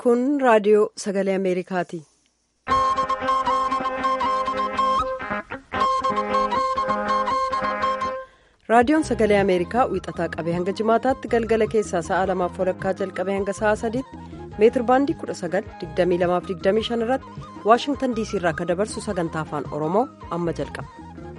Kun raadiyoo sagalee Ameerikaati. Raadiyoon sagalee Ameerikaa wiixataa qabee hanga jimaataatti galgala keessaa sa'a lamaaf walakkaa jalqabee hanga sa'a sadiitti meetir baandii 19,2225 irratti Waashingtan diisii irraa akka dabarsu sagantaa afaan Oromoo amma jalqaba.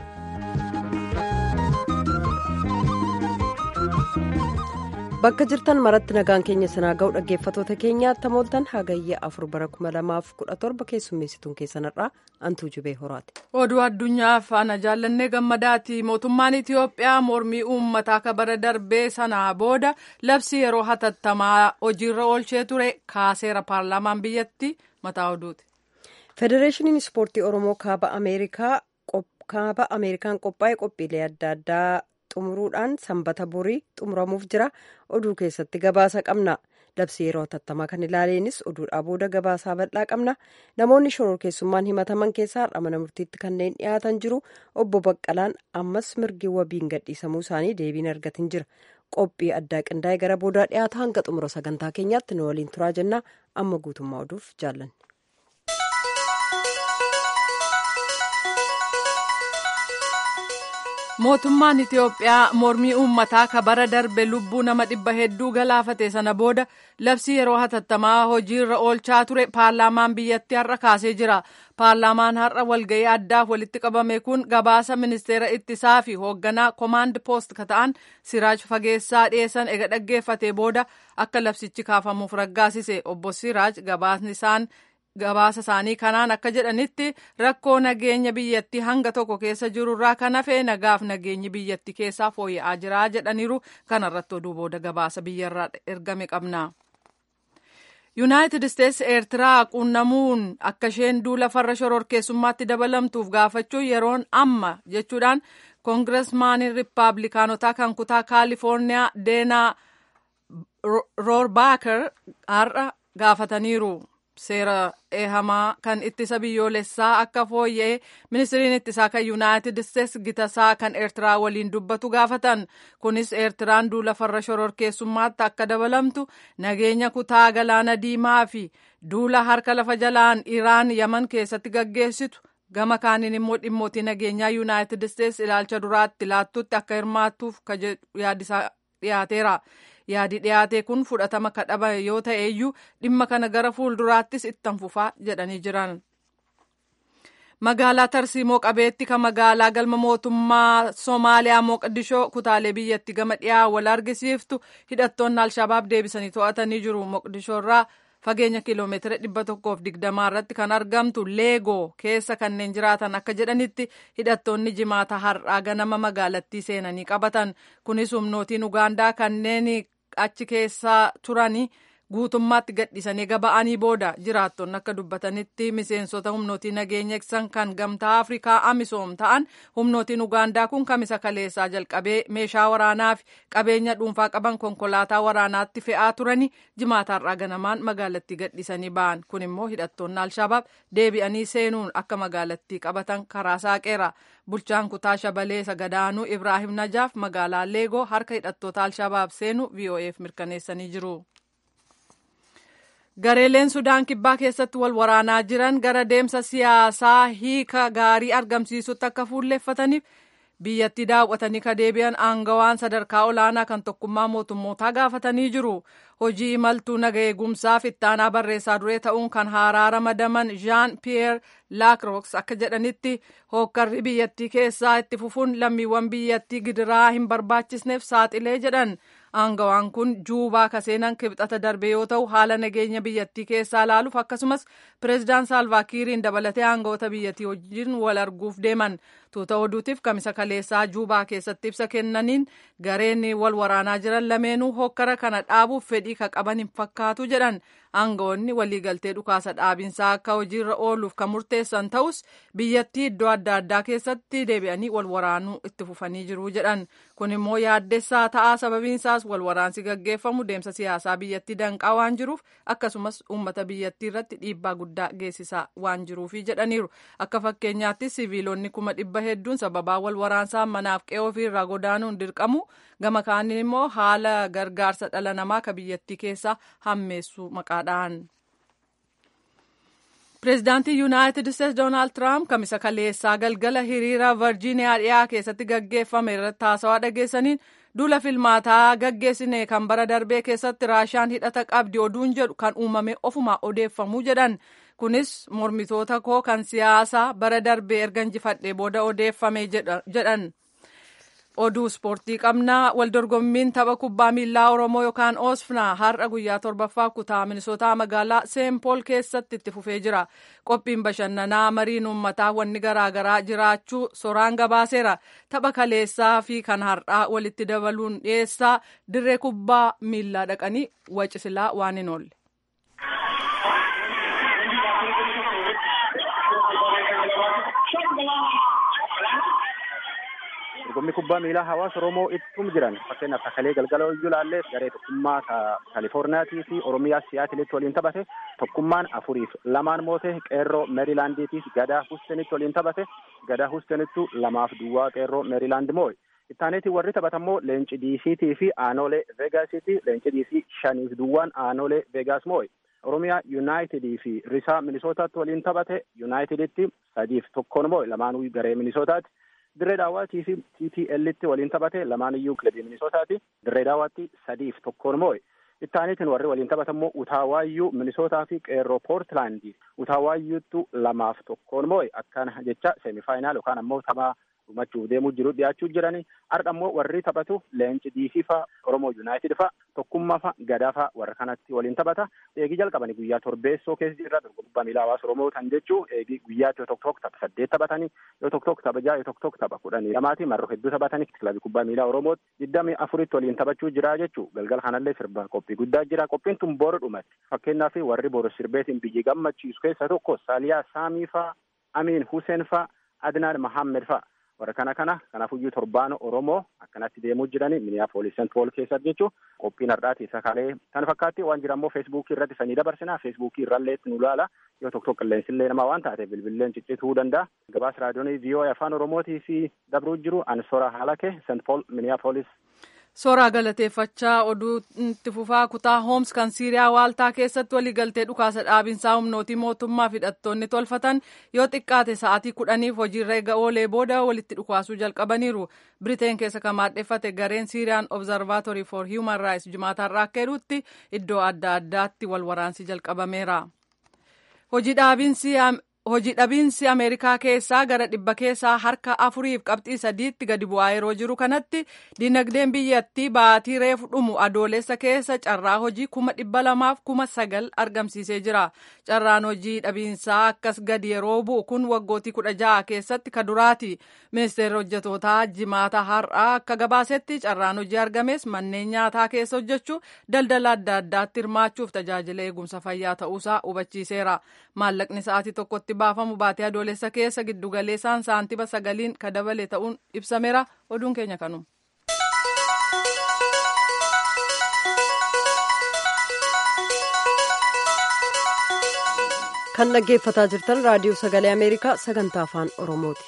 Bakka jirtan maratti nagaan keenya sanaa ga'u dhaggeeffatoota keenyaatti mooltan hagayya afur bara 2017 keessummeessituun keessanirraa antuu jubee horaati. Oduu addunyaa faana jaallannee gammadaati. Mootummaan Itiyoophiyaa mormii uummataa akka bara darbee sanaa booda labsii yeroo hatattamaa hojiirra oolchee ture kaaseera paarlaamaan biyyatti mataa oduuti. Federeeshiniin Ispoortii Oromoo kaaba Ameerikaan qophaa'e qophiilee adda addaa. xumuruudhaan sanbata borii xumuramuuf jira oduu keessatti gabaasa qabna labsii yeroo hatattamaa kan ilaaleenis oduudhaa booda gabaasaa bal'aa qabna namoonni shororkeessummaan himataman keessaa har'a mana murtiitti kanneen dhiyaatan jiru obbo baqqalaan ammas mirgi wabiin gadhiisamuu isaanii deebiin argatin jira qophii addaa qindaa'e gara boodaa dhiyaata hanga xumura sagantaa keenyaatti nu waliin turaa jennaa amma guutummaa oduuf jaallanne. mootummaan itiyoophiyaa mormii uummataa ka bara darbe lubbuu nama dhibba hedduu galaafate sana booda labsii yeroo hatattamaa hojiirra oolchaa ture paarlaamaan biyyattii har'a kaasee jira paarlaamaan har'a walga'ii addaaf walitti qabame kun gabaasa ministeera ittisaa fi hoogganaa koomaand poost ka ta'an siraaj fageessaa dhiyeessan ega dhaggeeffate booda akka labsichi kaafamuuf raggaasise obbo siraaj gabaasni isaan gabaasa isaanii kanaan akka jedhanitti rakkoo nageenya biyyattii hanga tokko keessa jirurraa kan hafe nagaaf nageenyi biyyattii keessaa fooyya'aa jira jedhaniiru kanarratti oduu booda gabaasa biyyarraa ergame qabna. yuunaayitid isteetsi eertiraa quunnamuun akka isheen duula farra shororkeessummaatti dabalamtuuf gaafachuu yeroon amma jechuudhaan koongiresmaaniin riippaabilikaanotaa kan kutaa kaalifoorniyaa deenaa roorbaakar har'a gaafataniiru. seera eehamaa kan ittisa biyyoolessaa akka fooyya'e ministiriin ittisaa kan yuunaayitid isteetsi gitasaa kan eertiraa waliin dubbatu gaafatan kunis eertiraan duula farra shororkeessummaatti akka dabalamtu nageenya kutaa galaana diimaa fi duula harka lafa jalaan iraan yaman keessatti gaggeessitu gama kaaniin immoo dhimmootii nageenyaa yuunaayitid isteetsi ilaalcha duraatti laattutti akka hirmaattuuf yaadisaa dhiyaateera. yaadi dhiyaate kun fudhatama kadhaba yoo ta'e iyyuu dhimma kana gara fuulduraattis ittan fufaa jedhanii jiran. magaalaa tarsiimoo qabeetti kan magaalaa galma mootummaa soomaaliyaa moqdishoo kutaalee biyyatti gama dhiyaa wal argisiiftu hidhattoonni alshabaab deebisanii to'atanii jiru moqdishoo irraa fageenya kiiloomeetira dhibba tokkoof digdamaa irratti kan argamtu leegoo keessa kanneen jiraatan akka jedhanitti hidhattoonni jimaata har'aa ganama magaalattii seenanii qabatan kunis humnootiin ugaandaa kanneen achi keessa turanii guutummaatti gadhiisanii gaba'anii booda jiraattonni akka dubbatanitti miseensota humnootii nageenya eegsisan kan gamtaa afrikaa amisoom ta'an humnootiin ugaandaa kun kamisa kaleessaa jalqabee meeshaa waraanaa fi qabeenya dhuunfaa qaban konkolaataa waraanaatti fe'aa turanii jimaataarraa ganamaan magaalattii gadhiisanii ba'an kun immoo hidhattoonni alshabaab deebi'anii seenuun akka magaalattii qabatan karaa saaqeera bulchaan kutaa shabalee sagadaanuu ibraahim najaaf magaalaa leegoo harka hidhattoota alshabaab seenu vo'eef mirkaneessanii jiru. gareeleen sudaan kibbaa keessatti wal waraanaa jiran gara deemsa siyaasaa hiika gaarii argamsiisutti akka fuulleeffataniif biyyattii daawwatanii ka deebi'an aangawaan sadarkaa olaanaa kan tokkummaa mootummootaa gaafatanii jiru hojii imaltuu naga eegumsaaf ittaanaa barreessaa duree ta'uun kan haaraa ramadaman jean pierre laakroks akka jedhanitti hookkarri biyyattii keessaa itti fufuun lammiiwwan biyyattii gidiraa hin barbaachisneef saaxilee jedhan aangawaan kun juubaa kaseenan kibxata darbe yoo ta'u haala nageenya biyyattii keessaa ilaaluuf akkasumas pireezidaan saalvaakiiriin dabalatee aangawoota biyyattii wajjin wal arguuf deeman tuuta oduutiif kamisa kaleessaa juubaa keessatti ibsa kennaniin gareen wal waraanaa jiran lameenuu hokkara kana dhaabuuf fedhii ka qaban hin fakkaatu jedhan aangawoonni waliigaltee dhukaasa dhaabinsaa akka hojiirra ooluuf kan murteessan ta'us biyyattii iddoo adda addaa keessatti deebi'anii wal waraanuu itti fufanii jiru jedhan kun immoo yaaddessaa ta'aa sababiinsaas wal waraansi gaggeeffamu deemsa siyaasaa biyyattii danqaa waan jiruuf akkasumas uummata biyyattii irratti dhiibbaa guddaa geessisaa waan jiruufi jedhaniiru akka fakkeenyaatti siviilonni kuma dhibba hedduun sababaa wal waraansaa manaaf qe'oo irraa godaanuun dirqamu gama kaaniin immoo haala gargaarsa dhala namaa ka biyyattii keessaa hammeessu maqaadhaan. Pireezidaantii Yuunaayitid Isteetsi Doonaald Tiraamp kamisa kaleessaa galgala hiriira Virjiiniyaa dhiyaa keessatti gaggeeffame irratti haasawaa dhageessaniin duula filmaataa gaggeessine kan bara darbee keessatti raashaan hidhata qabdi oduun jedhu kan uumame ofuma odeeffamuu jedhan. Kunis mormitoota koo kan siyaasaa bara darbee erga injifadhee booda odeeffame jedhan. oduu ispoortii qabnaa waldorgommiin tapha kubbaa miilaa oromoo yookaan oosfnaa har'a guyyaa torbaffaa kutaa minisootaa magaalaa seenpool keessatti itti fufee jira qophiin bashannanaa mariin uummataa wanni garaagaraa jiraachuu soraan gabaaseera tapha kaleessaa fi kan har'aa walitti dabaluun dhiyeessaa dirree kubbaa miilaa dhaqanii wacisilaa waan hin oolle. dorgommii kubbaa miilaa hawaasa oromoo ittum jiran fakkeenyaaf takalee galgala iyyuu laallee garee tokkummaa kaalifoorniyaatii fi oromiyaa siyaatilitti waliin taphate tokkummaan afuriif lamaan moote qeerroo meerilaandiitiif gadaa hustenitti waliin taphate gadaa hustenittu lamaaf duwwaa qeerroo meerilaand moo'e ittaaneetii warri taphatammoo leenci diisiitii fi aanolee veegaasiiti leenci diisii shaniif duwwaan aanolee veegaas moo'e oromiyaa yuunaayitidii fi risaa minisootaatti waliin taphate yuunaayitiditti sadiif tokkoon moo'e lamaanuu garee minisootaati. dirree daawwatii fi TTLitti waliin taphate lamaan iyyuu kilabii minisootaati dirree daawwaatti sadiif tokkoon moo'e ittaaniitiin warri waliin taphatammoo utaawaayyuu minisootaa fi qeerroo poortilaandii utaawaayyuuttu lamaaf tokkoon moo'e akkana jecha seemifaayinaal yookaan ammoo taphaa dhumachuuf deemuu jiru dhiyaachuu jiranii har'a ammoo warri taphatu leenci diisii fa'a oromoo yuunaayitid fa'a tokkummaa fa'a gadaa fa'a warra kanatti waliin taphata eegii jalqabanii guyyaa torbeessoo keessa jirra dorgommii miilaa hawaasa oromoo kan jechuu eegii guyyaatti yoo tokko tokko tapha saddeet taphatanii yoo tokko tokko tapha ja'a yoo tokko tokko tapha kudhanii lamaati marroo hedduu taphatanii kilabii kubbaa miilaa oromootti digdamii afuritti waliin taphachuu jira jechuu galgala kanallee sirba qophii guddaa jira qophiin tun boru dhumatti fakkeenyaaf warri boru sirbeetiin biyyi gammachiisu keessa tokko saaliyaa saamii fa'a amiin huseen fa'a adnaan mahammed fa'a warra kana kana kanaafuyyuu torbaan oromoo akkanatti deemuu jiranii miniyaapolis sent pool keessatti jechuu qophiin har'aati isa kalee kan fakkaatti waan jira ammoo feesbuukii irratti sanii dabarsinaa feesbuukii irralleetti nu ilaala yoo tokko tokko qilleensillee namaa waan taate bilbilleen ciccituu danda'a gabaas raadiyoonii vii'oo'ee afaan oromootii fi dabruu jiru ansora haalake sent pool miniyaapolis. Soraa galateeffachaa oduu itti fufaa kutaa Hooms kan Siiriyaa waaltaa keessatti waliigaltee dhukaasa dhaabinsaa humnootii mootummaa fi hidhattoonni tolfatan yoo xiqqaate sa'aatii kudhaniif hojiirra eega oolee booda walitti dhukaasuu jalqabaniiru. Biriteen keessa kan maadheffate gareen Siiriyaan Observatory for Human Rights jimaatarraa akka jedhutti iddoo adda addaatti wal waraansi jalqabameera. Hojii dhaabinsi Hojii dhabiinsi Ameerikaa keessaa gara dhibba keessaa harka afuriif qabxii sadiitti gadi bu'aa yeroo jiru kanatti dinagdeen biyyattii baatii reefu dhumu adoolessa keessa carraa hojii kuma dhibba lamaaf kuma sagal argamsiisee jira. Carraan hojii dhabiinsaa akkas gadi yeroo bu'u kun waggootii kudha ja'a keessatti ka duraati. Ministeerri hojjetootaa jimaata har'aa akka gabaasetti carraan hojii argames manneen nyaataa keessa hojjechuu daldala adda addaatti hirmaachuuf tajaajila eegumsa fayyaa ta'uusaa hubachiiseera. Maallaqni sa'aatii tokkotti baafamu baatee adoolessa keessa giddugaleessaan saantiba sagaliin ka dabale ta'uun ibsameera oduun keenya kanuma. kan dhaggeeffataa jirtan raadiyoo sagalee ameerikaa sagantaa afaan oromooti.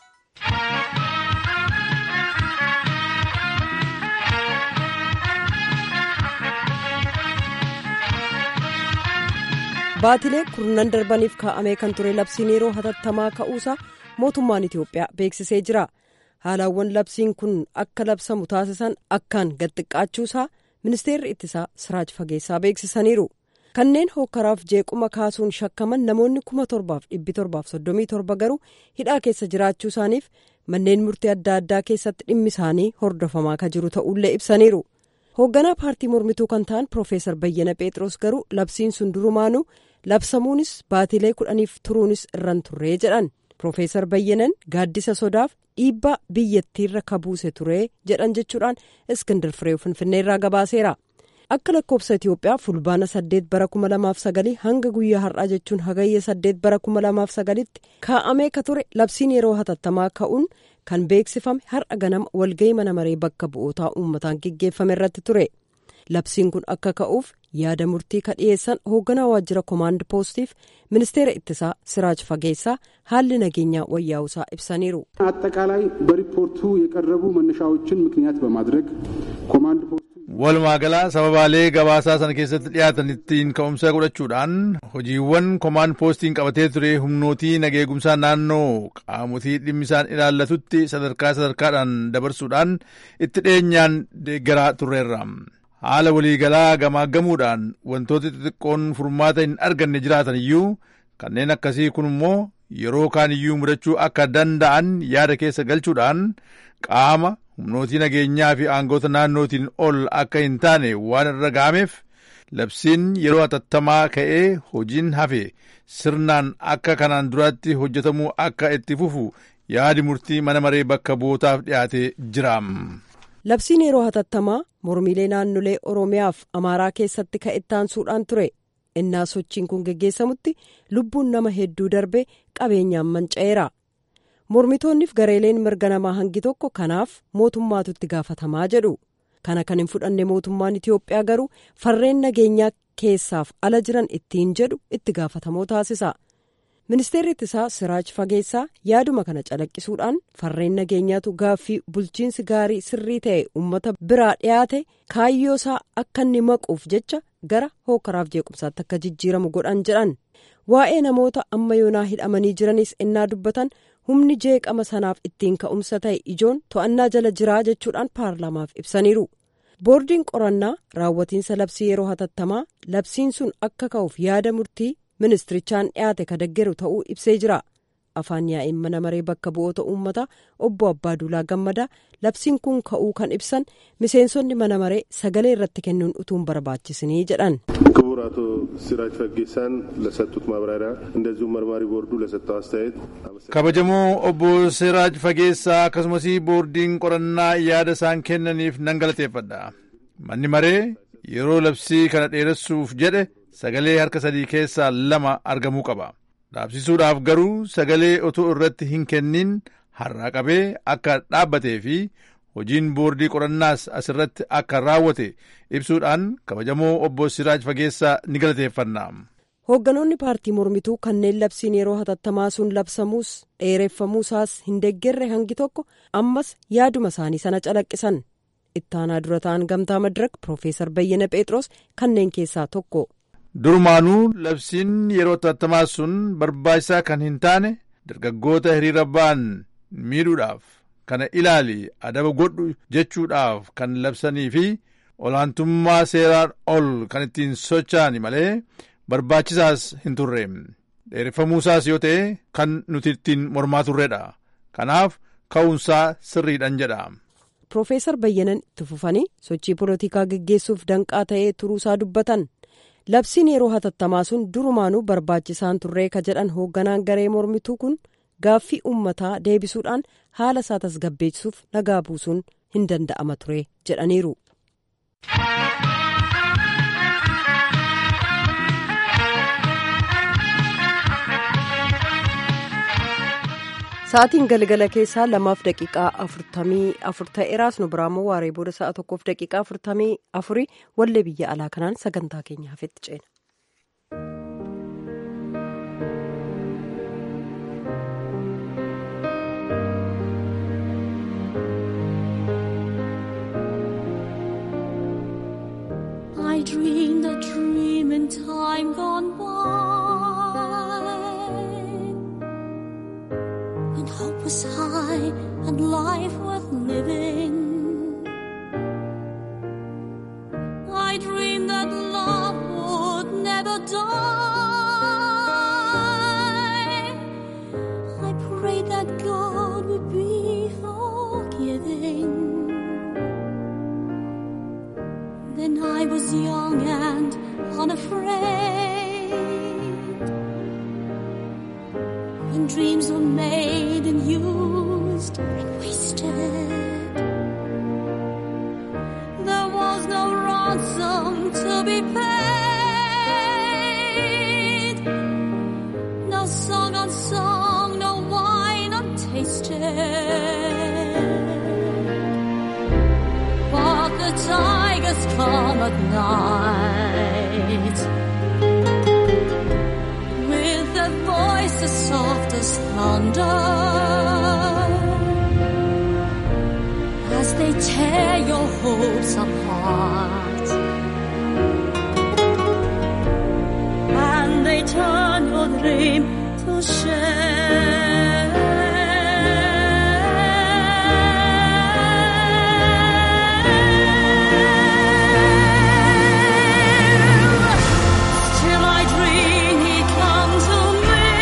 baatilee kurnan darbaniif kaa'amee kan ture labsiin yeroo hatattamaa ka'uusaa mootummaan itiyoophiyaa beeksisee jira haalawwan labsiin kun akka labsamu taasisan akkaan gadxiqqaachuusaa ministeerri ittisaa siraaj fageessaa beeksisaniiru kanneen hokkaraaf jeequma kaasuun shakkaman namoonni kuma torbaaf dhibbi torbaaf soddomii torba garuu hidhaa keessa jiraachuu isaaniif manneen murtii adda addaa keessatti dhimmi isaanii hordofamaa ka jiru ta'ullee ibsaniiru. hoogganaa paartii mormituu kan ta'an piroofeesar bayyana pheexroos garuu labsiin sun durumaanuu labsamuunis baatilee kudhaniif turuunis irran turree jedhan piroofeesar bayyanan gaaddisa sodaaf dhiibbaa biyyattiirra kabuuse turee jedhan jechuudhaan iskindar firee finfinneerraa gabaaseera akka lakkoofsa itiyoophiyaa fulbaana saddeet bara kuma lamaaf sagalii hanga guyyaa har'aa jechuun hagayya saddeet bara kuma lamaaf sagalitti kaa'amee ka ture labsiin yeroo hatattamaa ka'uun kan beeksifame har'a ganama walga'ii mana maree bakka bu'ootaa uummataan geggeeffame irratti ture labsiin kun akka ka'uuf yaada murtii ka dhiyeessan hoogganaa waajjira koomaand poostiif ministeera ittisaa siraaj fageessaa haalli nageenyaa wayyaa'usaa ibsaniiru. አጠቃላይ በሪፖርቱ የቀረቡ መነሻዎችን ምክንያት በማድረግ ኮማንድ ፖስቱ walumaa galaa sababaalee gabaasaa sana keessatti dhiyaatanittiin ka'umsa godhachuudhaan hojiiwwan komaan poostiin qabatee ture humnootii nageegumsaa naannoo qaamotii dhimmisaan ilaallatutti sadarkaa sadarkaadhaan dabarsuudhaan itti dhiyeenyaan deeggaraa turreerra. haala waliigalaa gamaaggamuudhaan wantoota xixiqqoon furmaata hin arganne jiraatan iyyuu kanneen akkasii kun immoo yeroo kaan iyyuu mudachuu akka danda'an yaada keessa galchuudhaan qaama humnootii nageenyaa fi aangoota naannootiin ol akka hin taane waan irra ga'ameef labsiin yeroo hatattamaa ka'ee hojiin hafe sirnaan akka kanaan duraatti hojjetamuu akka itti fufu yaadi murtii mana maree bakka bu'ootaaf dhiyaatee jira. labsiin yeroo hatattamaa mormiilee naannolee oromiyaaf amaaraa keessatti ka'ettaansuudhaan ture innaa sochiin kun geggeessamutti lubbuun nama hedduu darbe qabeenyaan manca'eera mormitoonniif gareeleen mirga namaa hangi tokko kanaaf mootummaatu itti gaafatamaa jedhu kana kan hin fudhanne mootummaan itiyoophiyaa garuu farreen nageenyaa keessaaf ala jiran ittiin jedhu itti gaafatamoo taasisa. ministeerri ittisaa siraaj fageessaa yaaduma kana calaqqisuudhaan farreen nageenyaatu gaaffii bulchiinsi gaarii sirrii ta'e uummata biraa dhiyaate kaayyoosaa akka inni maquuf jecha gara hookaraaf jeequmsaatti akka jijjiiramu godhan jedhan waa'ee namoota amma yoonaa hidhamanii jiranis innaa dubbatan humni jeeqama sanaaf ittiin ka'umsa ta'e ijoon to'annaa jala jiraa jechuudhaan paarlaamaaf ibsaniiru boordiin qorannaa raawwatiinsa labsii yeroo hatattamaa labsiin sun akka ka'uuf yaada murtii. ministirichaan dhiyaate ka deggeru ta'uu ibsee jira afaan yaa'ii mana maree bakka bu'oota uummataa obbo abbaaduulaa gammadaa labsiin kun ka'uu kan ibsan miseensonni mana maree sagalee irratti kennuun utuun barbaachisinii jedhan. ክቡር አቶ ሲራጅ ፈጌሳን ለሰጡት ማብራሪያ እንደዚሁም መርማሪ ቦርዱ ለሰጠው አስተያየት kabajamoo obbo siraaj fageessaa akkasumas boordiin qorannaa yaada isaan kennaniif nan galateeffadha manni maree yeroo labsii kana dheeressuuf jedhe sagalee harka sadii keessaa lama argamuu qaba dhaabsisuudhaaf garuu sagalee otoo irratti hin kennin har'aa qabee akka dhaabbatee fi hojiin boordii qorannaas asirratti akka raawwate ibsuudhaan kabajamoo obbo Siraaj Fageessaa ni galateeffanna. hoogganoonni paartii mormituu kanneen labsiin yeroo hatattamaa sun labsamuus dheereffamuusaas hin deeggerre hangi tokko ammas yaaduma isaanii sana calaqqisan ittaanaa dura ta'an gamtaa madirak piroofeesar bayyana phexros kanneen keessaa tokko. Durumaanuu labsiin yeroo hatattamaa sun barbaachisaa kan hin taane dargaggoota hiriira ba'an miidhuudhaaf kana ilaali adaba godhu jechuudhaaf kan labsanii fi olaantummaa seeraan ol kan ittiin socho'an malee barbaachisaas hin turre dheereffamuusaas yoo ta'e kan nuti ittiin mormaa turredha kanaaf ka'uunsaa sirriidhan jedha. Piroofeesar Bayyanan itti fufanii sochii polotikaa geggeessuuf danqaa ta'ee turuusaa dubbatan. labsiin yeroo hatattamaa sun durumaanuu barbaachisaan turree ka jedhan hoogganaan garee mormituu kun gaaffii uummataa deebisuudhaan haala isaa tasgabbeessuuf nagaa buusuun hin danda'ama ture jedhaniiru. sa'aatiin galgala keessaa lamaaf daqiiqaa afurtamii afur ta'eeraas nu biraammoo waaree booda sa'a tokkoof daqiiqaa afurtamii afurii wallee biyya alaa kanaan sagantaa keenya hafetti ceena. I dreamed a dream in time gone by when hope was high and life worth living. I dreamed that love would never die. I prayed that God would be forgiving. Then I was young and unafraid. When dreams were made and used and wasted, there was no ransom to be paid. No song unsung, no wine untasted. But the tigers come at night with their voices soft as thunder as words they tear your hopes apart. And they turn your dream to shame. Still I dream he come to me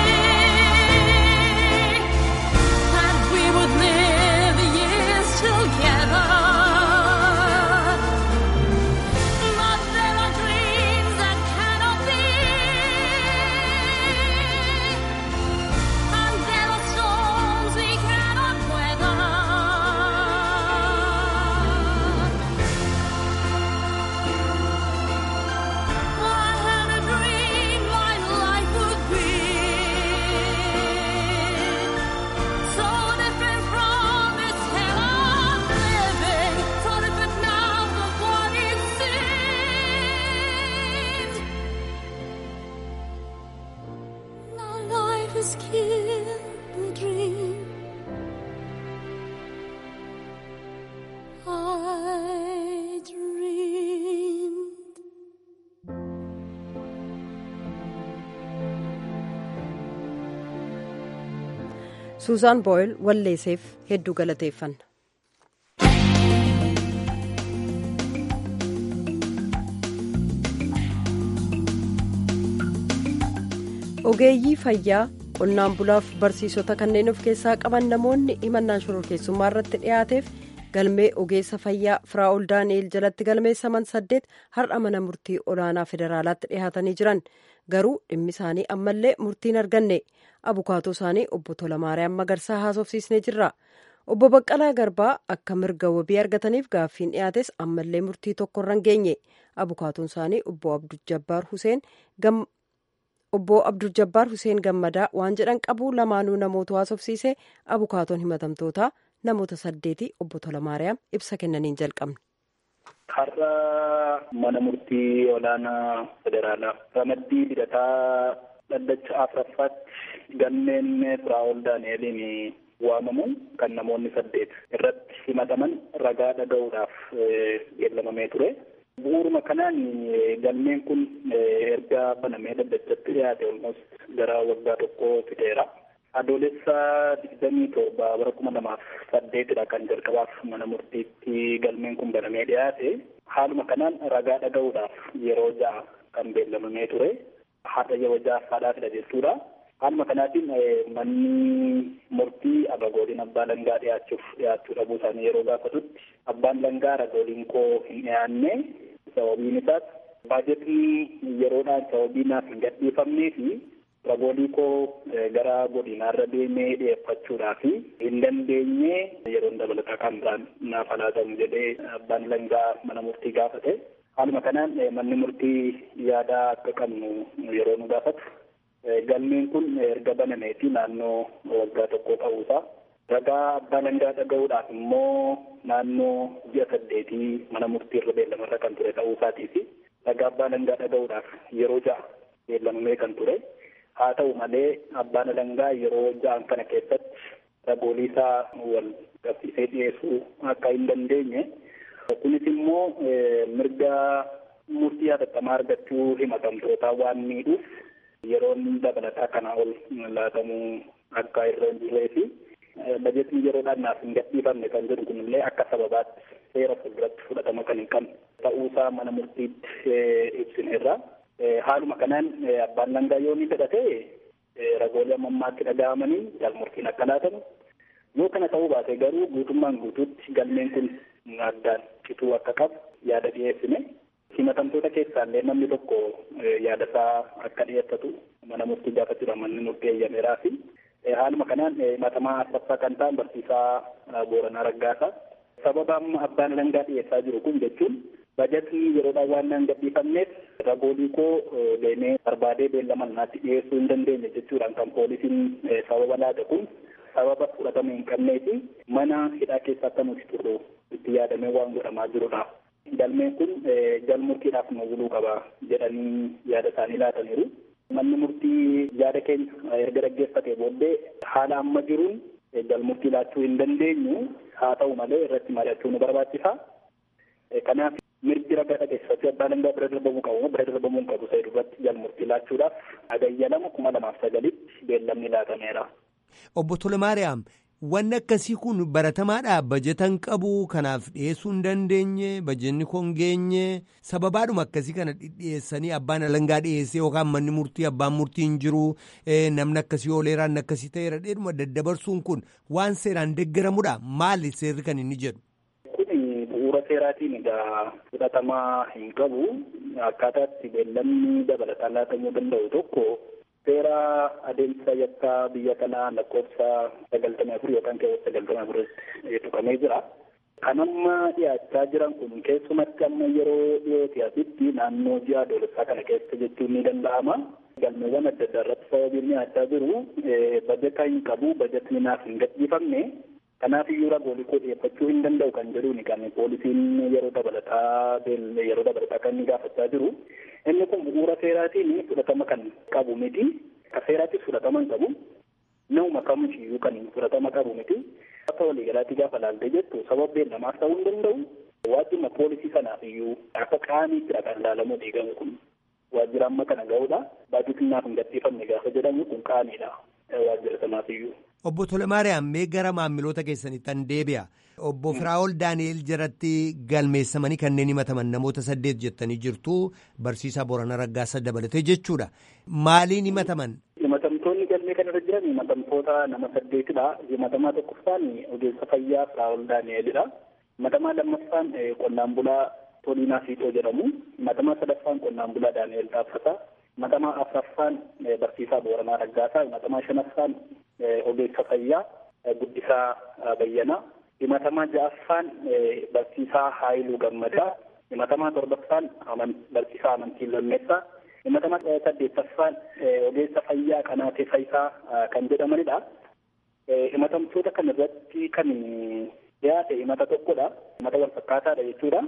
that we would live years together. But there are dreams that cannot be, and there are storms we cannot weather. I had a dream my life would be so different from this hell I'm living, so different now from what it seemed. Now life has killed the dream. I dreamed. suuzaan booyil walleeseef hedduu galateeffanna. ogeeyyii fayyaa qonnaan bulaaf barsiisota kanneen of keessaa qaban namoonni himannaan shororkeessummaa irratti dhiyaateef galmee ogeessa fayyaa firaa'ol daani'el jalatti galmeessaman saddeet har'a mana murtii olaanaa federaalaatti dhiyaatanii jiran garuu dhimmi isaanii ammallee murtiin arganne abukaatoo isaanii obbo Tolamaariyaam Magarsaa haasofsiisnee jirra. Obbo Baqqalaa Garbaa akka mirga wabii argataniif gaaffiin dhiyaates ammallee murtii tokkorra hin geenye. Abukaatoon isaanii obbo Abdul Jabbaar Huseen obbo Abdul Jabbaar Huseen Gammadaa waan jedhan qabu lamaanuu namoota haasofsiise abukaatoon himatamtootaa namoota saddeeti obbo Tolamaariyaam ibsa kennaniin jalqabne. Har'a mana murtii olaanaa federaalaa ramaddii hidhataa dhaddacha afuraffaatti galmeen firaa'ol daani'eliin waamamu kan namoonni saddeet irratti himataman ragaa dhaga'uudhaaf beellamamee ture. Bu'uuruma kanaan galmeen kun erga banamee dhaddachatti dhiyaate olmost gara waggaa tokko fideera. Adoolessa digdamii torba bara kuma lamaaf saddeetidha kan jalqabaaf mana murtiitti galmeen kun banamee dhiyaate. Haaluma kanaan ragaa dhaga'uudhaaf yeroo ja'a kan beellamamee ture. Haadha yeroo ja'affaadhaafidha jechuudha. Haaluma kanaatiin manni murtii abagooliin abbaa langaa dhiyaachuuf dhiyaachuu dhabuu isaanii yeroo gaafatutti abbaan langaa ragooliin koo hin dhiyaanne sababiin isaas baajetni yeroodhaan sababii naaf hin gadhiifamnee fi ragoolii koo gara godinaarra deemee dhiyeeffachuudhaaf hin dandeenye yeroon dabalataa kan biraan naaf laatamu jedhee abbaan langaa mana murtii gaafate. Haaluma kanaan manni murtii yaadaa akka qabnu yeroo nu gaafatu galmeen kun erga banameeti naannoo waggaa tokko ta'uusaa ragaa abbaa langaa dhaga'uudhaaf immoo naannoo ji'a saddeetii mana murtii irra beellamarra kan ture ta'uusaatii fi ragaa abbaa langaa dhaga'uudhaaf yeroo ja'a beellamamee kan ture haa ta'u malee abbaan langaa yeroo ja'an kana keessatti ragoolee isaa wal qabsiisee dhiyeessuu akka hin dandeenye kunis immoo mirga murtii hatattamaa argachuu himatamtootaa waan miidhuuf yeroon dabalataa kanaa ol laatamuu akka irra hin jirree fi bajetni yeroodhaan naaf hin gadhiifamne kan jedhu kunillee akka sababaatti seera fuulduratti fudhatama kan hin qabne ta'uusaa mana murtiitti ibsineerra. Haaluma kanaan abbaan langaa yoo ni fedhate ragoolee ammammaatti dhaga'amanii jalmurtiin akka laatamu yoo kana ta'uu baate garuu guutummaan guutuutti galmeen kun addaan cituu akka qabu yaada dhiyeessine. himatamtoota keessaallee namni tokko yaada isaa akka dhiyeeffatu mana murtii gaafachuudhaan manni murtii eeyyameeraa fi haaluma kanaan himatamaa afuraffaa kan ta'an barsiisaa Booranaa Raggaasaa sababa amma abbaan langaa dhiyeessaa jiru kun jechuun bajetni yeroodhaan waan naan gadhiifamneef ragoolii koo deemee barbaadee beellama naatti dhiyeessuu hin dandeenye jechuudhaan kan poolisiin sababa laate kun sababa fudhatama hin qabnee fi mana hidhaa keessa akka nuti turru itti yaadamee waan godhamaa jirudha. galmeen kun jalmurtiidhaaf nu buluu qaba jedhanii yaada isaanii laataniiru. Manni murtii yaada keenya erga dhaggeeffatee booddee haala amma jiruun galmurtii laachuu hin dandeenyu haa ta'u malee irratti mari'achuu nu barbaachisa. Kanaaf mirgi ragaa dhageessifachuu abbaa alangaa bira darbamuu qabu bira darbamuu hin qabu isa irratti galmurtii laachuudhaaf hagayya lama kuma lamaaf sagalitti beellamni laatameera. Obbo Tolmaariyaam wanni akkasii kun baratamaadha bajetan qabu kanaaf dhiyeessuu hin dandeenye bajetni kun hin geenye sababaadhuma akkasii kana dhiyeessanii abbaan alangaa dhiyeessee yookaan manni murtii abbaan murtii hin jiru namni akkasii ooleeraa inni akkasii ta'eera dheedhuma daddabarsuun kun waan seeraan deeggaramudha maali seerri kan inni jedhu. Kuni bu'uura seeraatiin egaa fudhatamaa hin qabu akkaataatti beellamni dabalataan laatamuu danda'u tokko seera adeemsa yakkaa biyya kanaa lakkoofsa sagaltamii afur yookaan keewwata sagaltamii afuritti tuqamee jira. Kan amma dhiyaachaa jiran kun keessumatti amma yeroo dhiyootti asitti naannoo ji'a adoolessaa kana keessa jechuun ni danda'ama. Galmeewwan adda addaa irratti sababiin dhiyaachaa jiru bajeta hin qabu bajetni naaf hin gadhiifamne kanaaf iyyuu ragoolee koo dhiyeeffachuu hin danda'u kan jedhuuni kan poolisiin yeroo dabalataa yeroo dabalataa kan inni gaafachaa jiru. Inni kun bu'uura seeraatiin fudhatama kan qabu miti. Ka seeraattis fudhatama hin qabu. Nama kamiyyuu kan fudhatama qabu miti. Akka waliigalaatti gaafa laaltee jettu sababa beellamaas ta'uu hin danda'u. Waajjirma poolisii sanaaf iyyuu akka qaamiittidha kan ilaalamu diigamu kun. Waajjira amma kana ga'uudha. Baajetiin naaf hin gadhiifamne gaafa jedhamu kun qaamiidha. Waajjira sanaaf iyyuu. Obbo Tolmaariyaam mee gara maamiloota keessanitti an deebi'a. Obbo Firaa'ol Daani'el jalatti galmeessamanii kanneen himataman namoota saddeet jettanii jirtu barsiisaa Boorana Raggaasa dabalatee jechuudha. Maaliin himataman? Himatamtoonni galmee kanarra jiran himatamtoota nama saddeetidha. Himatamaa tokkoffaan ogeessa fayyaa Firaa'ol Daani'elidha. Himatamaa lammaffaan qonnaan bulaa Toliinaa Fiixoo jedhamu. Himatamaa sadaffaan qonnaan bulaa Daani'el Taaffataa. Himatamaa afuraffaan barsiisaa Booranaa Raggaasaa. Himatamaa shanaffaan ogeessa fayyaa Guddisaa Bayyanaa. himatamaa ja'affaan barsiisaa Haayiluu Gammadaa, himatamaa torbaffaan barsiisaa Amantii Lammeessaa, himatamaa saddeettaffaan ogeessa fayyaa Qanaatee Fayisaa kan jedhamanidha. Himatamtoota kana irratti kan dhiyaate himata tokkodha. Himata wal fakkaataadha jechuudha.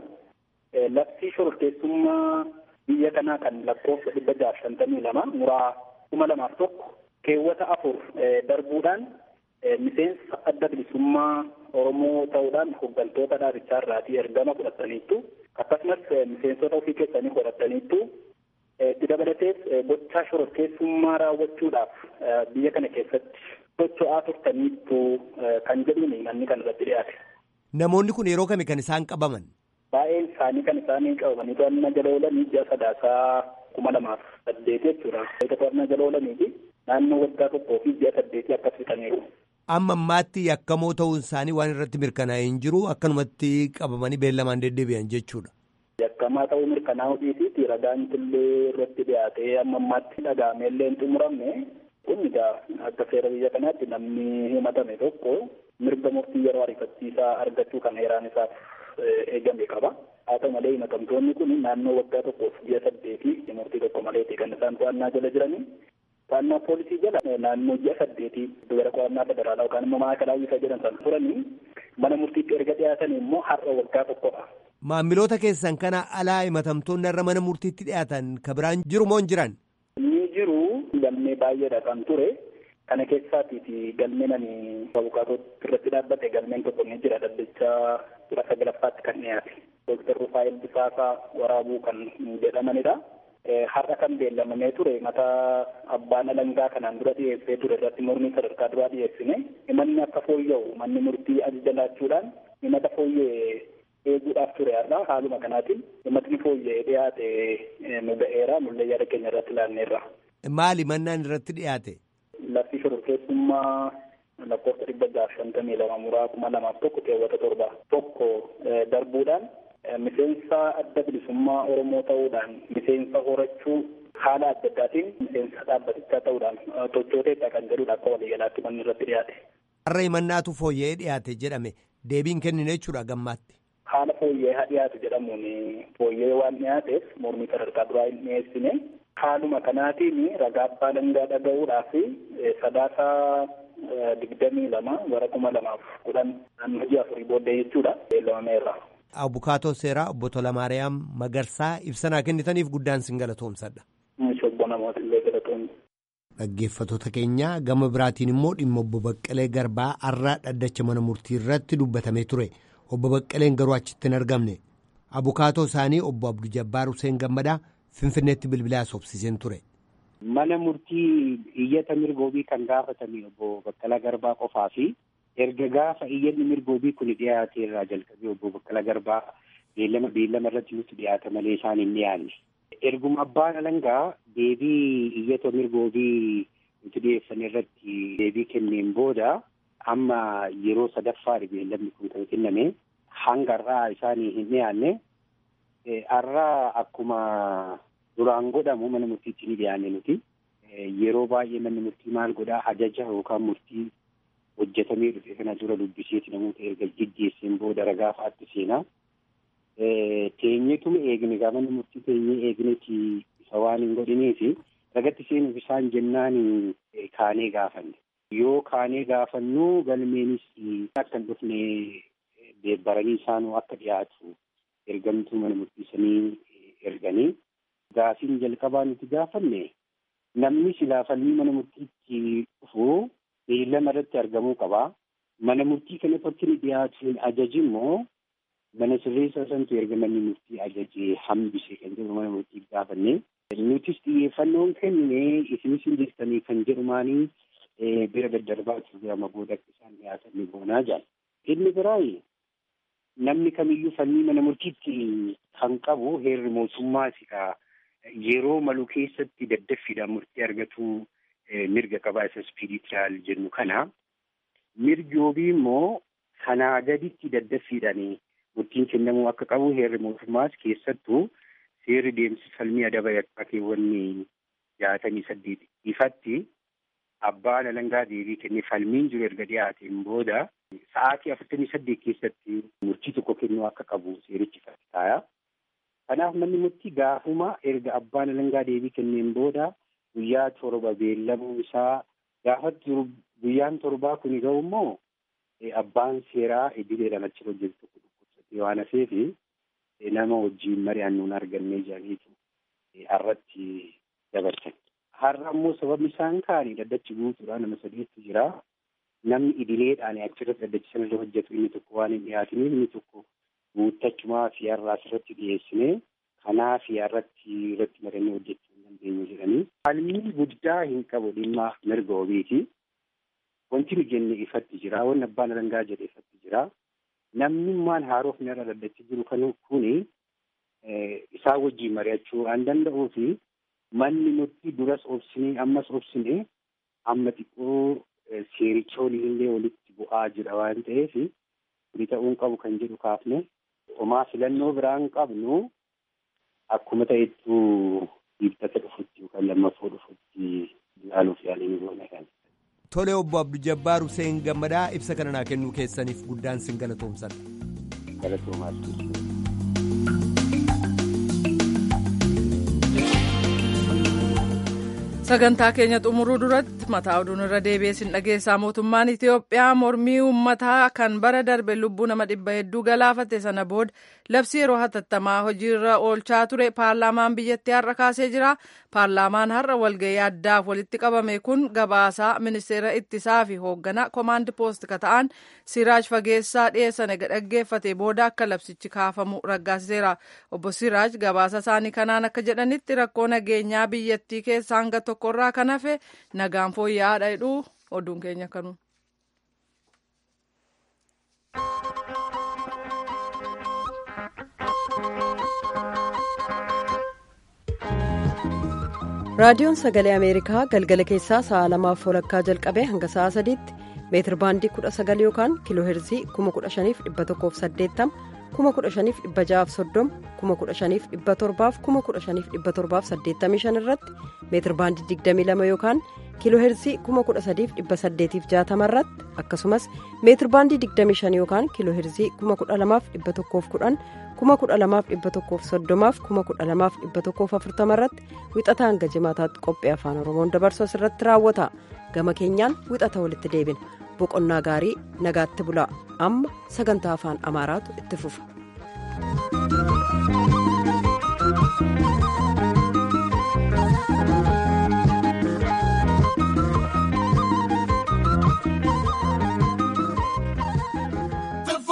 Labsii shororkeessummaa biyya kanaa kan lakkoofsa dhibba jaaf shantamii lama muraa kuma lamaaf tokko keewwata afur darbuudhaan miseensa adda bilisummaa Oromoo ta'uudhaan hooggantoota dhaabichaa irraatii ergama fudhataniittu akkasumas miseensota ofii keessanii fudhataniittu itti dabalatees gochaa shororkeessummaa raawwachuudhaaf biyya kana keessatti socho'aa turtaniittu kan jedhuun manni kan irratti dhiyaate. Namoonni kun yeroo kami kan isaan qabaman? Baay'een isaanii kan isaanii qabamanii to'annaa jala oolanii ji'a sadaasaa kuma lamaaf saddeet jechuudha. Eega to'annaa jala oolanii naannoo waggaa tokkoo fi ji'a saddeetii akkas fixaniiru. Amma ammaatti yakkamoo ta'uun isaanii waan irratti mirkanaa'ee hin jiru akkanumatti qabamanii beellamaan deddeebi'an jechuudha. Yakkamaa ta'uu mirkanaa'uu dhiisiiti ragaan illee irratti dhiyaatee amma ammaatti dhagaamee illee hin xumuramne kun egaa akka seera biyya kanaatti namni himatame tokko mirga murtii yeroo ariifachiisaa argachuu kan heeraan isaaf eegame qaba. Haa ta'u malee himatamtoonni kun naannoo waggaa tokkoof ji'a saddeetii murtii tokko maleeti kan isaan to'annaa jala jiranii. To'annaa poolisii jala naannoo ji'a saddeetii gara qo'annaa federaalaa yookaan immoo maakalaa isa jedhan sana turanii mana murtiitti erga dhiyaatan immoo har'a waggaa tokkodha. Maamiloota keessan kana alaa himatamtoonni irra mana murtiitti dhiyaatan ka biraan jiru moo hin jiran? Ni jiru galmee baay'eedha kan ture. Kana keessaatiiti galmeen ani abukaatootti irratti dhaabbate galmeen tokko ni jira dhaddachaa kudha sagalaffaatti kan dhiyaate. Dooktar Rufaayil Bisaasaa waraabuu kan jedhamanidha. Har'a kan beellamamee ture mata abbaan alangaa kanaan dura dhiyeessee ture irratti mormii sadarkaa duraa dhiyeessine himanni akka fooyya'u manni murtii ajaja laachuudhaan himata fooyya'e eeguudhaaf ture har'a haaluma kanaatiin himatni fooyya'ee dhiyaate nu ga'eera nullee yaada keenya irratti ilaalneerra. Maali mannaan irratti dhiyaate? Labsii shororkeessummaa lakkoofsa dhibba jaaf shantamii lama muraa kuma lamaaf tokko keewwata torba tokko darbuudhaan miseensa adda bilisummaa Oromoo ta'uudhaan miseensa horachuu haala adda addaatiin miseensa dhaabbatichaa ta'uudhaan tochooteedha kan jedhudha akka waliigalaatti manni irratti dhiyaate. Har'a himannaatu fooyya'ee dhiyaate jedhame deebiin kennine jechuudha gammaatti. Haala fooyya'ee haa dhiyaatu jedhamuun fooyya'ee waan dhiyaateef mormii sadarkaa duraa hin dhiyeessine haaluma kanaatiin ragaa abbaa alangaa dhaga'uudhaaf sadaasaa digdamii lama bara kuma lamaaf kudhan naannoo ji'a afurii booddee jechuudha beellamameerra. Abukaatoo seeraa obbo Tolamaariyaam Magarsaa ibsanaa kennitaniif guddaan sin galatoomsadha. Obbo namoota illee galatoomsa. Dhaggeeffattoota keenya gama biraatiin immoo dhimma obbo Baqqalee Garbaa har'aa dhaddacha mana murtii irratti dubbatamee ture. Obbo Baqqaleen garuu achitti hin argamne. Abukaatoo isaanii obbo Abduu Jabbaar Hussein Gammadaa Finfinneetti bilbilaa sobsiseen ture. Mana murtii iyyata mirgoobii kan gaafatame obbo Baqqalaa Garbaa qofaa fi erga gaafa iyyanni mirgoobii kun dhiyaate irraa jalqabee obbo Baqqalaa Garbaa beellama beellama irratti nutti dhiyaata malee isaan hin dhiyaanne. Erguma abbaan alangaa deebii iyyata mirgoobii nuti dhiyeessan irratti deebii kenneen booda amma yeroo sadaffaa beellamni kun kan kenname hanga har'aa isaanii hin dhiyaanne har'aa akkuma duraan godhamu mana murtiitti ni dhiyaanne nuti yeroo baay'ee manni murtii maal godhaa ajaja yookaan murtii hojjetamee dhufe kana dura dubbiseeti namoota erga geggeesseen booda ragaa fa'aatti seenaa. Teenyeetuma eegne gaa manni murtii teenyee eegneeti isa waan hin godhineefi ragatti seenuuf isaan jennaan kaanee gaafanne. Yoo kaanee gaafannu galmeenis akka hin dhufne deebbaranii isaanuu akka dhiyaatu ergamtuu mana murtiisanii erganii gaafiin jalqabaa nuti gaafanne namni silaa falmii mana murtiitti dhufu beellama irratti argamuu qaba. Mana murtii kanatti akka inni dhiyaatu ajaji immoo mana sirreessaa santu erga manni murtii ajajee hambise kan jedhu mana murtii gaafanne. Nutis xiyyeeffannoon kenne isinis hin jirtanii kan jedhumaanii bira daddarbaatuu bira booda isaan dhiyaatan ni goonaa jaal. Inni biraayi namni kamiyyuu falmii mana murtiitti kan qabu heerri mootummaati ka yeroo malu keessatti daddaffiidhaan murtii argatu mirga qabaa isa ispiiriitiyaal jennu kana. Mirgi wabii immoo kanaa gaditti daddaffiidhaan murtiin kennamuu akka qabu heerri mootummaas keessattuu seerri deemsi falmii adaba yakkaa keewwanni jaatamii saddeet ifatti abbaan alangaa deebii kennee falmiin jiru erga dhiyaateen booda sa'aatii afurtamii saddeet keessatti murtii tokko kennuu akka qabu seerichi taaya. Kanaaf manni murtii gaafuma erga abbaan alangaa deebii kenneen booda guyyaa torba beellamuu isaa gaafatti jiru guyyaan torbaa kun ga'u immoo abbaan seeraa idileedhaan achi hojjetu tokko dhukkubsatee waan hafeefi nama wajjiin mari'annuun argannee jiraniitu har'atti dabarsan. Har'a immoo sababni isaan kaanii daddachi guutuudha nama sadiitu jira. Namni idileedhaan achirratti daddachi sanarra hojjetu inni tokko waan hin dhiyaatiniif inni tokko guuttachumaa fi har'aa asirratti dhiyeessine kanaa fi har'atti irratti marannee hojjechuu hin dandeenyu jedhanii. Falmii guddaa hin qabu dhimma mirga wabiiti. Wanti nu jenne ifatti jira. Wanni abbaan alangaa jedhe ifatti jira. Namni maan haarofni irra daddachi jiru kan kuni isaa wajjin mari'achuu waan danda'uu fi manni nuti duras obsinee ammas obsine amma xiqqoo seerichoon illee walitti bu'aa jira waan ta'eef kuni ta'uun qabu kan jedhu kaafne homaa filannoo biraan qabnu akkuma ta'ettu dhiibbata dhufutti yookaan lammaffoo dhufutti ilaaluuf yaalii goona kan. Tole obbo Abduu Jabbaar Hussein Gammadaa ibsa kana naa kennuu keessaniif guddaan sin galatoomsan. Galatoomaa. sagantaa keenya xumuruu duratti mataa oduun irra deebi'ee sin dhageessaa mootummaan itiyoophiyaa mormii uummataa kan bara darbe lubbuu nama dhibba hedduu galaafate sana booda labsii yeroo hatattamaa hojiirra oolchaa ture paarlaamaan biyyattii har'a kaasee jira paarlaamaan har'a walga'ii addaaf walitti qabame kun gabaasaa ministeera ittisaa fi hoogganaa koomaandi poost ka ta'an siraaj fageessaa dhiyeessan dhaggeeffate booda akka labsichi kaafamu raggaasiseera obbo siraaj gabaasa isaanii kanaan akka jedhanitti rakkoo nageenyaa biyyattii keessaa hanga tokkorraa kan hafe nagaan fooyya'aadha jedhu oduun keenya kanu. raadiyoon sagalee ameerikaa galgala keessaa sa'a lamaaf walakkaa jalqabee hanga sa'a sadiitti meetir baandii kudha sagal yookaan kiiloo heerzii kuma kudha shaniif dhibba tokkoof saddeettama kuma kudha shaniif dhibba ja'aaf soddoma kuma kudha shaniif dhibba torbaaf kuma kudha shaniif dhibba torbaaf saddeettamii shan irratti meetir baandii digdamii lama yookaan kiiloo heerzii kuma kudha sadiif dhibba saddeetiif jaatama irratti akkasumas meetir baandii digdamii shan yookaan kiiloo heerzii kuma kudha lamaaf dhibba tokkoof kudhan kuma kudha lamaaf dhibba tokkoof soddomaaf kuma kudha lamaaf dhibba tokkoof afurtama irratti wixata hanga jimaataatti qophii afaan oromoon dabarsu asirratti raawwata gama keenyaan wixata walitti deebina boqonnaa gaarii nagaatti bulaa amma sagantaa afaan amaaraatu itti fufa.